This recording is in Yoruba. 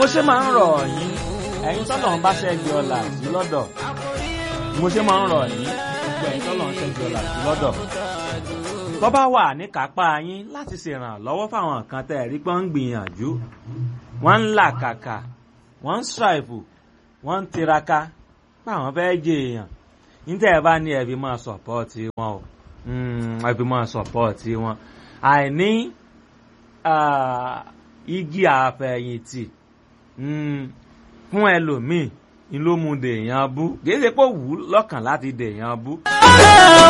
ṣe máa ń rọ̀ yín ẹ̀yin tọ́lọ̀ ń bá ṣẹ́gi ọ̀la sí lọ́dọ̀ mo ṣe máa ń rọ̀ yín gbogbo ẹ̀yin tọ́lọ̀ ń ṣẹ́gi ọ̀la sí lọ́dọ̀ tó bá wà ní kápá yín láti ṣèrànlọ́wọ́ fáwọn kan tẹ́ ẹ̀rí pé ń gbìyànjú wọ́n ń là kàkà wọ́n ń ṣàìfù wọ́n ń tiraka páwọn fẹ́ jẹ èèyàn níta ẹ̀ bá ní ẹ̀bí máa sọ̀pọ́ọ̀tì wọn o ẹ̀bí máa sọ̀pọ́ọ̀tì wọn àìní igi àfẹ̀yìntì fún ẹlòmíì ni ló mú dèèyàn bú kì í ṣe pé ó wù ú lọ́kàn láti dèèyàn bú.